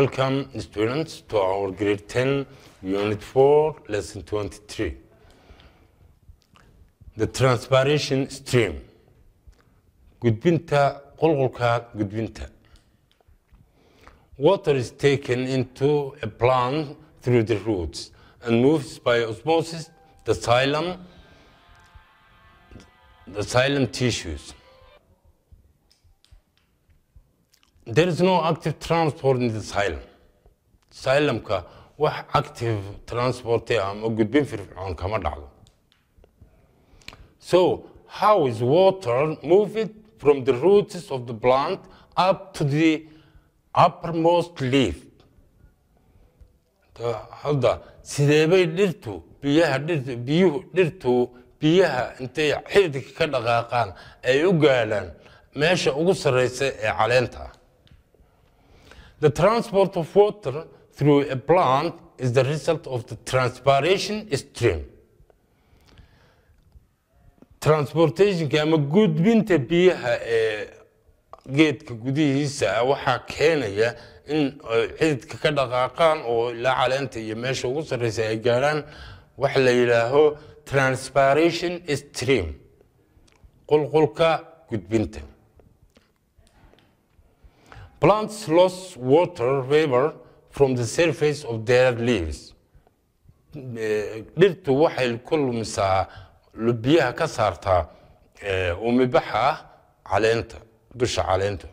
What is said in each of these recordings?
Welcome students to our grade 10 unit 4 lesson 23. The transpiration stream. Gudbinta qulqulka gudbinta. Water is taken into a plant through the roots and moves by osmosis the xylem the xylem tissues. There is no active transport in the xylem. Xylemka wax active transport ah ama gudbin firfircoon kama dhacdo. So, how is water moved from the roots of the plant up to the uppermost leaf? Hadda sidee bay dhirtu biyaha dhirtu biyuhu dhirtu biyaha intay xididka ka dhaqaaqaan ay u gaadhaan meesha ugu sarreysa ee caleenta ah The transport of water through a plant is the result of the transpiration stream. Transportationka ama gudbinta biyaha ee geedka gudihiisa ah waxaa keenaya in ay xididka ka dhaqaaqaan oo ilaa caleenta iyo meesha ugu sarreysa ay gaadhaan waxa la yidhaaho transpiration stream qulqulka gudbinta Plants lose water vapor from the surface of their leaves. Dhirtu waxay ku lumisaa biyaha ka saartaa umibaxa ah caleenta, dusha caleenta.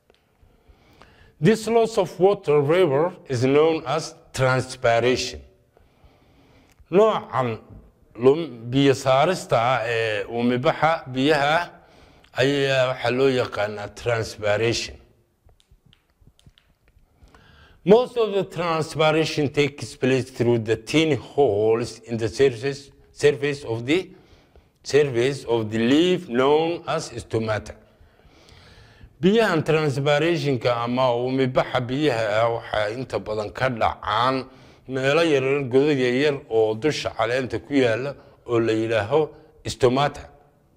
This loss of water vapor is known as transpiration. Noocan biyo saarista ah ee umibaxa biyaha ayaa waxaa loo yaqaanaa transpiration. Most of the transpiration takes place through the tiny holes in the surface, surface of the surface of the leaf known as stomata. biyahan transpirationka ama umibaxa biyaha ah waxaa inta badan ka dhacaan meelo yaryar godad yaryar oo dusha caleenta ku yaala oo la yidhaaho stomata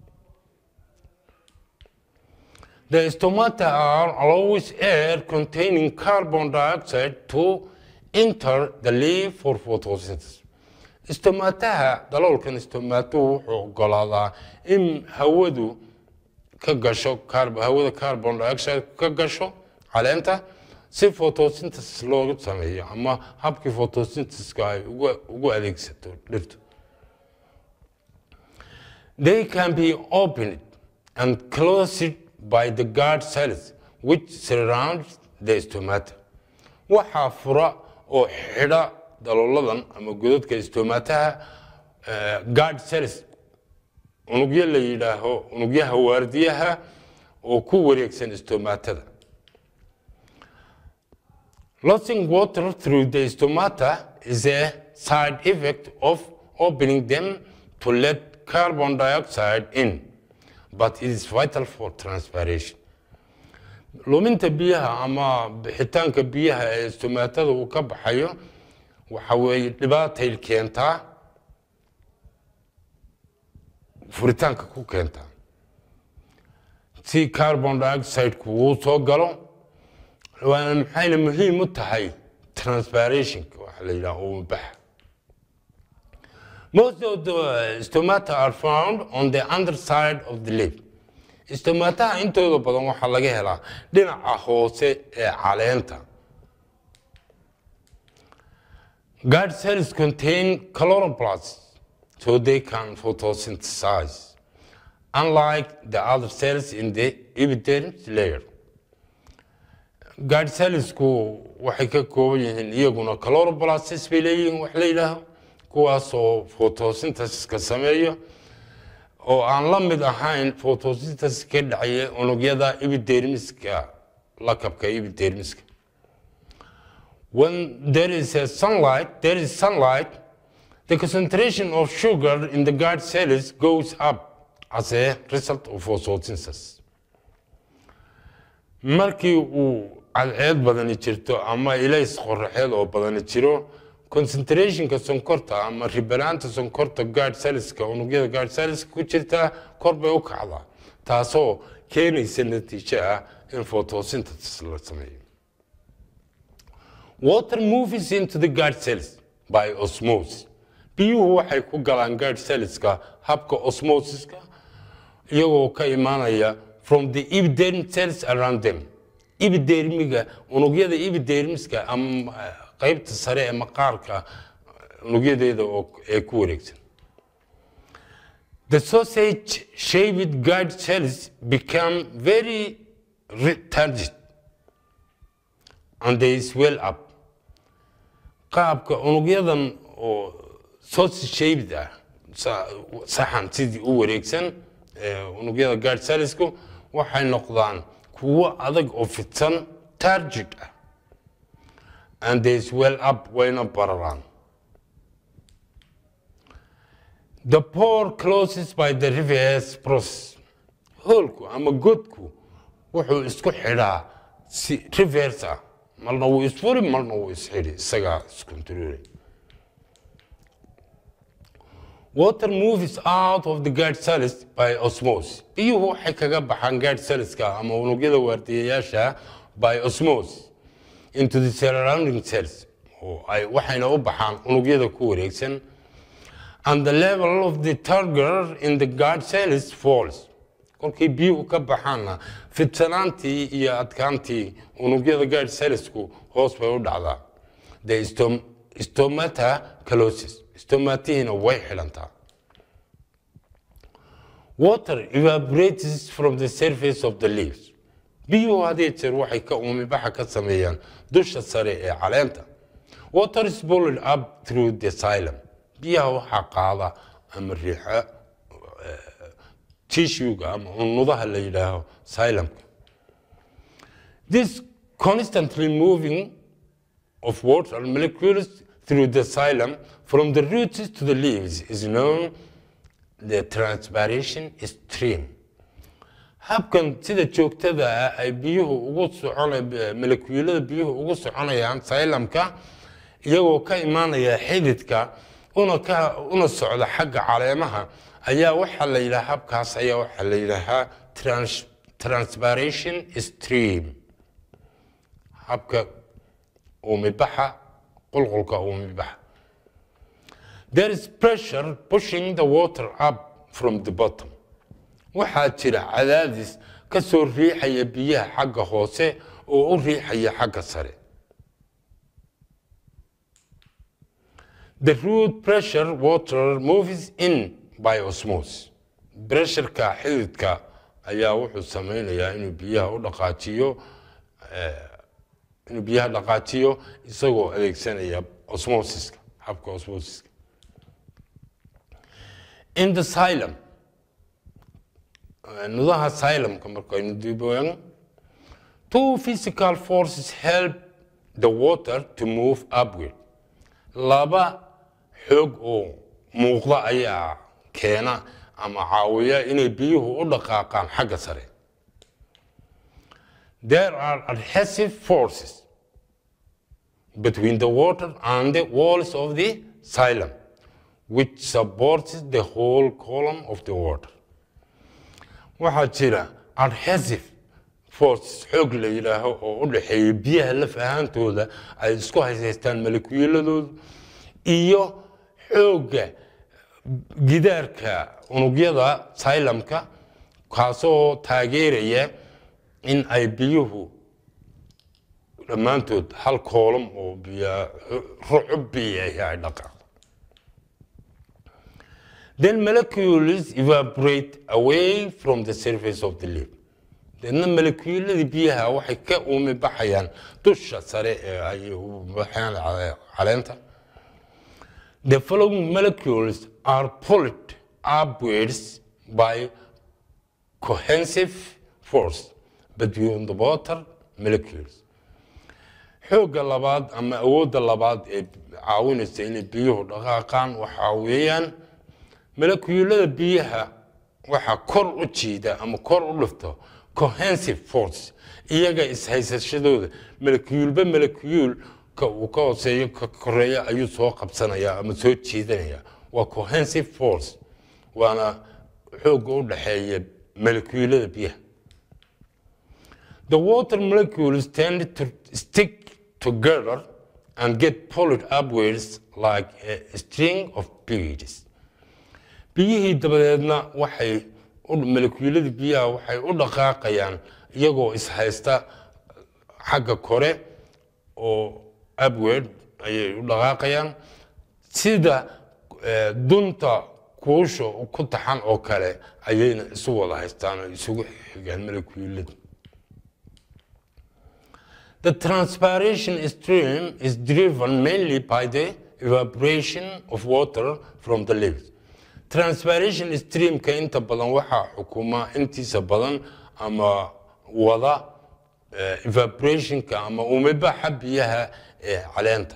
The stomata are always air containing carbon dioxide to enter the leaf for photosynthesis. Stomataha daloolkan stomatuhu wuxuu ogolaadaa in hawadu ka gasho hawada carbon dioxide ka gasho caleenta si photosynthesis loogu sameeyo ama habkii photosynthesiska ay ugu adeegsato dhirtu. They can be opened and closed by the guard cells which surround the stomata. Waxaa fura oo xidha dalooladan ama godadka stomataha guard cells unugyo la yidhaaho unugyaha waardiyaha oo ku wareegsan stomatada. Losing water through the stomata is a side effect of opening them to let carbon dioxide in. but it is vital for transpiration. luminta biyaha ama bixitaanka biyaha ee stomaatada uu ka baxayo waxa weeye dhibaatay keentaa furitaanka ku keentaa si carbon dioxide-ku uu soo galo waana maxayna muhiim u tahay transpirationka waxa la yidhaha uu baxa Most of the stomata are found on the underside of the leaf. Stomataha intooda badan waxaa laga helaa dhinaca hoose ee caleenta. Guard cells contain chloroplasts, so they can photosynthesize, unlike the other cells in the epidermis layer. Guard cellsku waxay ka kooban yihiin iyaguna chloroplasts bay leeyihiin wax la yidhaaho kuwaasoo photosynthesiska sameeya oo aan la mid ahayn photosynthesis ka dhacaya unugyada epidermiska lakabka epidermiska when there is a sunlight there is sunlight the concentration of sugar in the guard cells goes up as a result of photosynthesis markii uu cadceed badani jirto ama ilays qoraxeed oo badani jiro concentrationka sonkorta ama ribanaanta sonkorta guard cellska unugyada guard cellska ku jirta kor bay u kacdaa taasoo keenaysa natiijo ah in photosynthesis la sameeyo water moves into the guard cells by osmosis biyuhu waxay ku galaan guard cellska habka osmosiska iyagoo ka imaanaya from the epiderm cells around them epidermiga unugyada epidermiska ama qaybta sare ee maqaarka unugyadeeda ee ku wareegsan the sausage shaped guard cells become very retarded and they swell up qaabka unugyadan oo sausage shaped ah saxan sidii u wareegsan unugyada guard cellsku waxay noqdaan kuwo adag oo fidsan target ah and they swell up wayna bararaan the pore closes by the reverse process hoolku ama godku wuxuu isku xidhaa si reverse ah marna wuu isfuri marna wuu isxidhi isagaa iscontrolay water moves out of the guard cells by osmosis biyuhu waxay kaga baxaan guard cellska ama unugyada waardiyayaasha by osmosis into the surrounding cells oo ay waxayna u baxaan unugyada ku wareegsan and the level of the turgor in the guard cells falls kolkay biyuhu ka baxaanna fidsanaantii iyo adkaantii unugyada guard cellsku hoos bay u dhacdaa the stomata calosis stomatihiina way xilantaa water evaporates from the surface of the leaves biyuhu hadii jeer waxay ka uumibaxa ka sameeyaan dusha sare ee caleenta water is pulled up through the xylem biyaha waxaa qaada ama riixa tissuega ama unudaha la yidhaaho xylemka this constantly moving of water molecules through the xylem from the roots to the leaves is known the transpiration stream habkan sida joogtada ah ay biyuhu ugu socona molecuulada biyuhu ugu soconayaan xylemka iyagoo ka imaanaya xididka una ka una socda xagga caleemaha ayaa waxaa la yidhaha habkaas ayaa waxaa la yidhaahaa trans transpiration stream habka uumibaxa qulqulka uumibaxa there is pressure pushing the water up from the bottom waxaa jira cadaadis ka soo riixaya biyaha xagga hoose oo u riixaya xagga sare the root pressure water moves in by osmosis pressureka xididka ayaa wuxuu sameynayaa inuu biyaha u dhaqaajiyo inuu biyaha dhaqaajiyo isagoo adeegsanaya osmosiska habka osmosiska in the xylem nudaha xylemka markaynu diboyan two physical forces help the water to move upward laba xoog oo muuqda ayaa keena ama caawiya inay biyuhu u dhaqaaqaan xagga sare there are adhesive forces between the water and the walls of the xylem which supports the whole column of the water waxaa jira adhesive forces xoog la yidhaaho oo u dhexeeya biyaha laf ahaantooda ay isku haysaystaan malekuuladooda iyo xoogga gidaarka unugyada xylemka kaasoo taageeraya in ay biyuhu dhammaantood hal koolam oo biya rucub biyahi ay dhaqaaqo then molecules evaporate away from the surface of the leaf deedna molekuuladii biyaha waxay ka uumi baxayaan dusha sare ee ay baxayaan caleenta the following molecules are pulled upwards by cohesive force between the water molecules xoogga labaad ama awoodda labaad ee caawinaysa inay biyuhu dhaqaaqaan waxaa weeyaan molekuulada biyaha waxaa kor u jiida ama kor u dhifto cohensive force iyaga ishaysashadooda molekuulba molekuulka uu ka hooseeyo ka koreeya ayuu soo qabsanaya ama soo jiidanaya waa cohensive force waana xoogga u dhexeeya molekuulada biyaha the water molecules tend to stick together and get pulled upwards like a string of beads. biyihii dabadeedna waxay molekuuladii biyaha waxay u dhaqaaqayaan iyagoo ishaysta xagga kore oo upward ayay u dhaqaaqayaan sida dunta kuusha ku taxan oo kale ayayna isu wada haystaan oo isugu xigaan molekuulada The transpiration stream is driven mainly by the evaporation of water from the leaves. Transpiration streamka inta badan waxaa xukuma intiisa badan ama wada evaporationka ama umibaxa biyaha ee caleenta.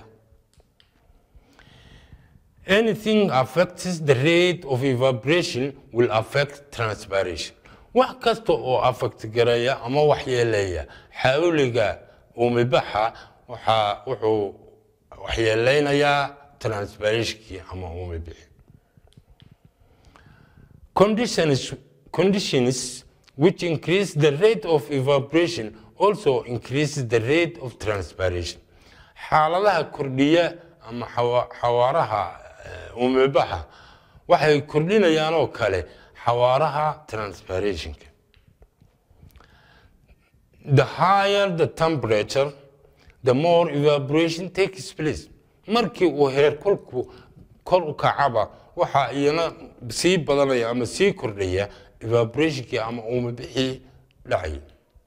Anything affects the rate of evaporation will affect transpiration. wax kasta oo affect garaya ama waxyeeleeya xawliga umibaxa waxaa wuxuu waxyeeleynayaa transpirationkii ama umibixi conditions conditions which increase the rate of evaporation also increases the rate of transpiration xaaladaha kordhiya ama xawaaraha umibaxa waxay kordhinayaan oo kale xawaaraha transpirationka the higher the temperature the more evaporation takes place markii uu heerkulku kor u kacaba waxaa iyana sii badanaya ama sii kordhaya evaporationkii ama uumabixii dhacay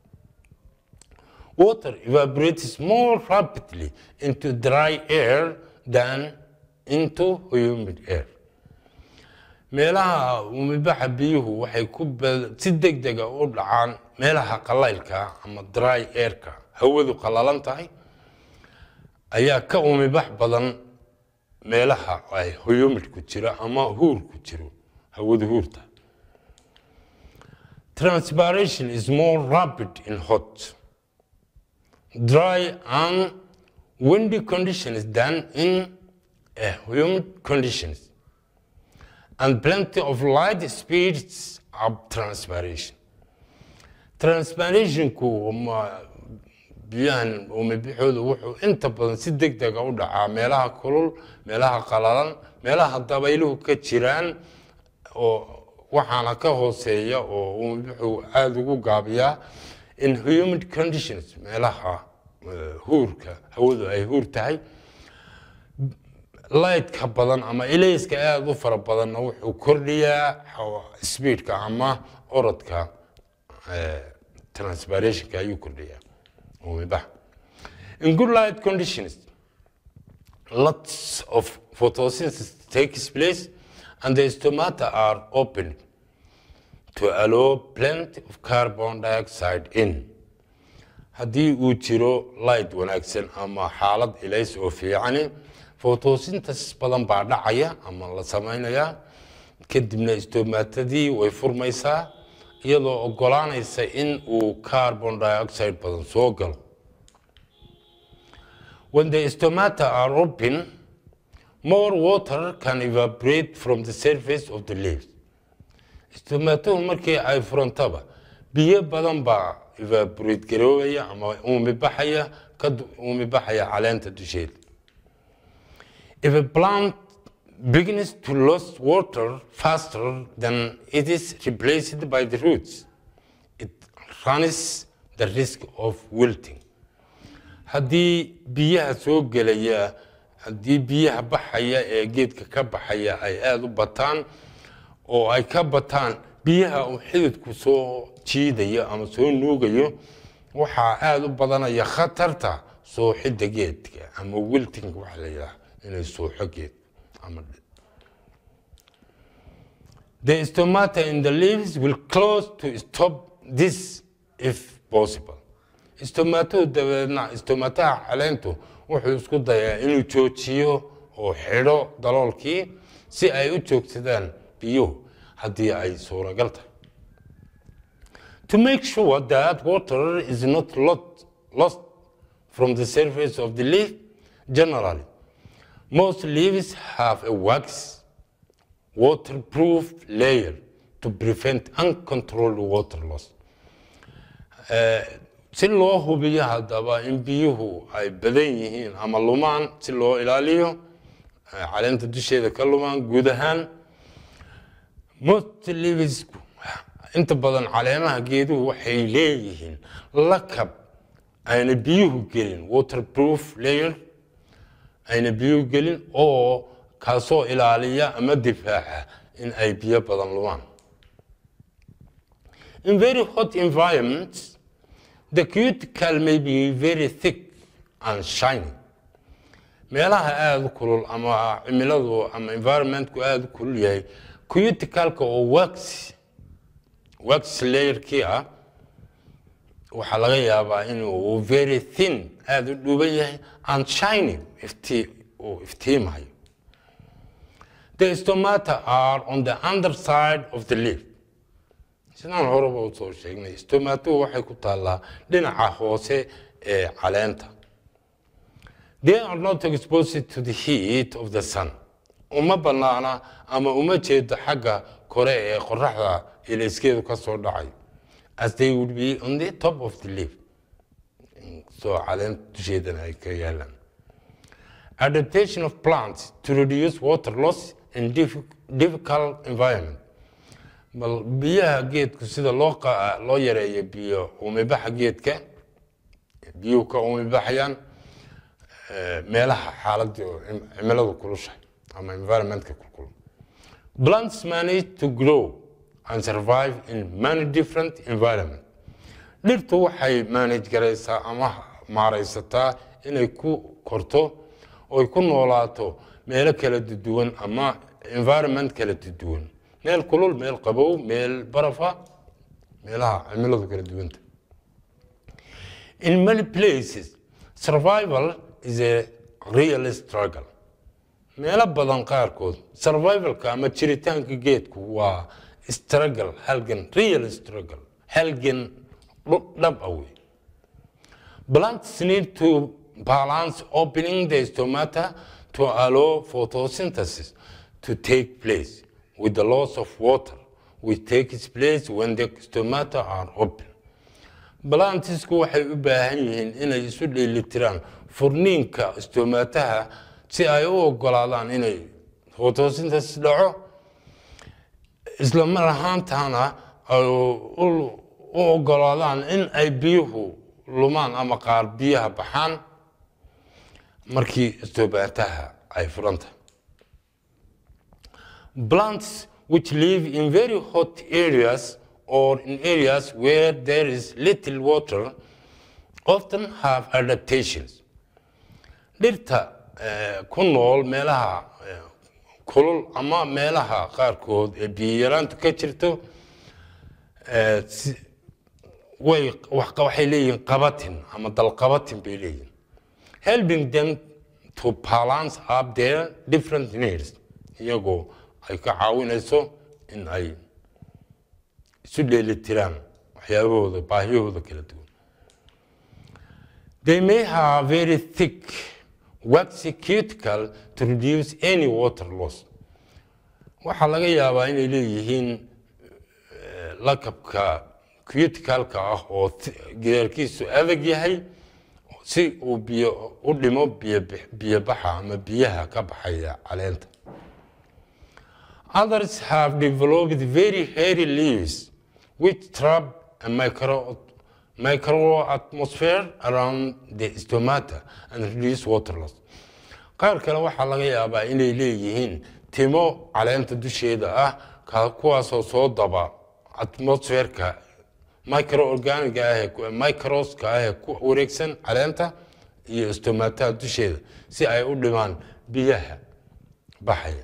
water evaporates more rapidly into dry air than into humid air meelaha umibaxa biyuhu waxay ku si deg dega u dhacaan meelaha qalaylka ama dry airka hawadu qalalan tahay ayaa ka umibax badan meelaha ay humidku jiro ama huurku jiro hawadu huurta transpiration is more rapid in hot dry and windy conditions than in uh, humid conditions and plenty of light speeds up transpiration. Transpirationku biyahan umibixoodu wuxuu inta badan si deg dega u dhacaa meelaha kulul meelaha qalalan meelaha dabayluhu ka jiraan oo waxaana ka hooseeya oo umibixu aada ugu gaabiyaa in humid conditions meelaha huurka hawadu ay huur tahay lightka badan ama ilayska aada u fara badanna wuxuu kordhiyaa speedka ama orodka transpirationka ayuu kordhiyaa umibax in good light conditions lots of photosynthesis takes place and the stomata are opened to allow plenty of carbon dioxide in haddii uu jiro light wanaagsan ama xaalad ilays oo fiicani photosynthesis badan baa dhacaya ama la samaynayaa kadibna istomaatadii way furmaysaa iyadoo ogolaanaysa in uu carbon dioxide badan soo galo when the stomata are open more water can evaporate from the surface of the leaves stomatuhu markii ay furantaba biyo badan baa evaporate garoobaya ama uumibaxaya ka uumibaxaya caleenta dusheeda If a plant begins to lose water faster than it is replaced by the roots, it runs the risk of wilting. haddii biyaha soo gelaya haddii biyaha baxaya ee geedka ka baxaya ay aada u bataan oo ay ka bataan biyaha uu xididku soo jiidayo ama soo nuugayo waxaa aada u badanaya khatarta sooxidda geedka ama wilting waxa la yidhaha inay suuxo geed ama the stomata in the leaves will close to stop this if possible stomatuhu dabeedna stomataha caleentu wuxuu isku dayaa inuu joojiyo oo xidho daloolkii si ay u joogsadaan biyuhu haddii ay suuragal tahay to make sure that water is not lot, lost from the surface of the leaf generally Most leaves have a wax waterproof layer to prevent uncontrolled water loss. si loo hubiyo haddaba in biyuhu ay badan yihiin ama lumaan si loo ilaaliyo ay caleenta dusheeda ka lumaan guud ahaan most leavesku inta badan caleemaha geeduhu waxay leeyihiin lakab ayna biyuhu gelin waterproof layer ayna biyuhu gelin oo kaasoo ilaaliya ama difaaca in ay biyo badan lumaan in very hot environments the cuticle may be very thick and shiny meelaha aada u kulul ama cimiladu ama environmentku aada u kulul yahay cuticalka oo wax wax layerkii ah waxaa laga yaabaa inuu very thin aada u dhuuban yahay and shiny iftii uu iftiimayo the stomata are on the underside of the leaf sidaan horeba u soo sheegnay stomatuhu waxay ku taallaa dhinaca hoose ee caleenta they are not exposed to the heat of the sun uma banaana ama uma jeedo xagga kore ee qoraxda ilayskeedu ka soo dhacay as they would be on the top of the leaf soo caleenta dusheedana ay ka yaalaan adaptation of plants to reduce water loss in difficult environment bal biyaha geedku sida loo loo yareeyo biyo umibaxa geedka biyuhu ka umibaxayaan meelaha xaaladda cimiladu kulushahay ama environmentka kulkul plants manage to grow and survive in many different environment dhirtu waxay manage garaysaa ama maaraysataa inay ku korto oy ku noolaato meelo kala duwan ama environment kala duwan meel kulul meel qabow meel barafa meelaha cimiladu kala duwanta in many places survival is a real struggle meelo badan qaarkood survivalka ama jiritaanka geedku waa struggle halgan real struggle halgan dhab awey plants need to balance opening the stomata to allow photosynthesis to take place with the loss of water which takes place when the stomata are open balantisku waxay u baahan yihiin inay isu dheelitiraan furniinka stomataha si ay u ogolaadaan inay photosynthesis dhaco isla mar ahaantana ay u ogolaadaan in ay biyuhu lumaan ama qaar biyaha baxaan markii stomataha ay furantahay plants which live in very hot areas or in areas where there is little water often have adaptations. dhirta ku nool meelaha kulul ama meelaha qaarkood ee biyaraantu ka jirto way waxay leeyihiin qabatin ama dalqabatin bay leeyihiin helping them to balance up their different needs iyagoo ay ka caawinayso in ay isu dheelitiraan waxyaabahooda baahiyahooda kala duwan they may have very thick waxy cuticle to reduce any water loss waxaa laga yaabaa inay leeyihiin lakabka cuticalka ah oo gidaarkiisu adag yahay si uu biyo u dhimo biyo baxa ama biyaha ka baxaya caleenta Others have developed very hairy leaves which trap a micro, micro atmosphere around the stomata and reduce water loss. qaar kale waxaa laga yaabaa inay leeyihiin timo caleenta dusheeda ah kuwaasoo soo daba atmosferka microorganiga ah microska ah ee ku wareegsan caleenta iyo stomataha dusheeda si ay u dhimaan biyaha baxaya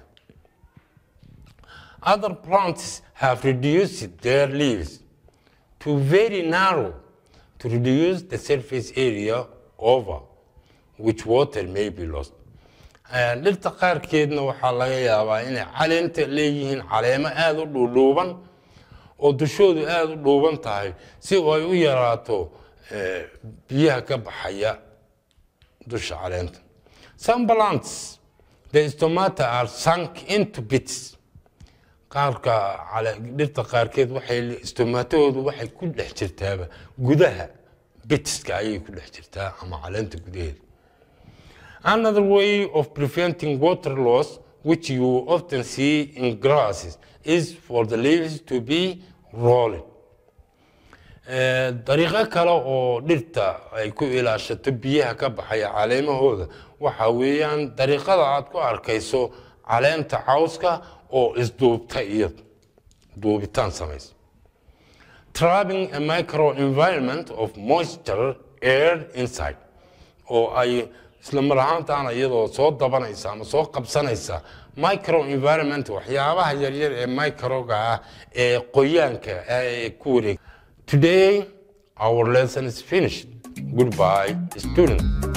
Other plants have reduced their leaves to very narrow to reduce the surface area over which water may be lost. dhirta qaarkeedna waxaa laga yaabaa inay caleenta leeyihiin caleemo aada u dhuudhuuban oo dushoodu aada u dhuuban tahay si ay u yaraato biyaha ka baxaya dusha caleenta some plants the stomata are sunk into bits qaarka dhirta qaarkeed waxay stomatahoodu waxay ku dhex jirtaaba gudaha bitiska ayay ku dhex jirtaa ama caleenta gudaheeda Another way of preventing water loss, which you often see in grasses, is for the leaves to be rolling. Eh, dariiqo kale oo dhirta ay ku ilaashato biyaha ka baxaya caleemahooda waxa weeyaan dariiqada aad ku arkayso caleenta cawska oo isduubta iyada duubitaan samaysa trapping a microenvironment of moisture air inside oo ay isla mar ahaantaana iyadoo soo dabanaysa ama soo qabsanaysa microenvironment waxyaabaha yaryar ee microga ah ee qoyaanka ee ku wareeg today our lesson is finished goodbye students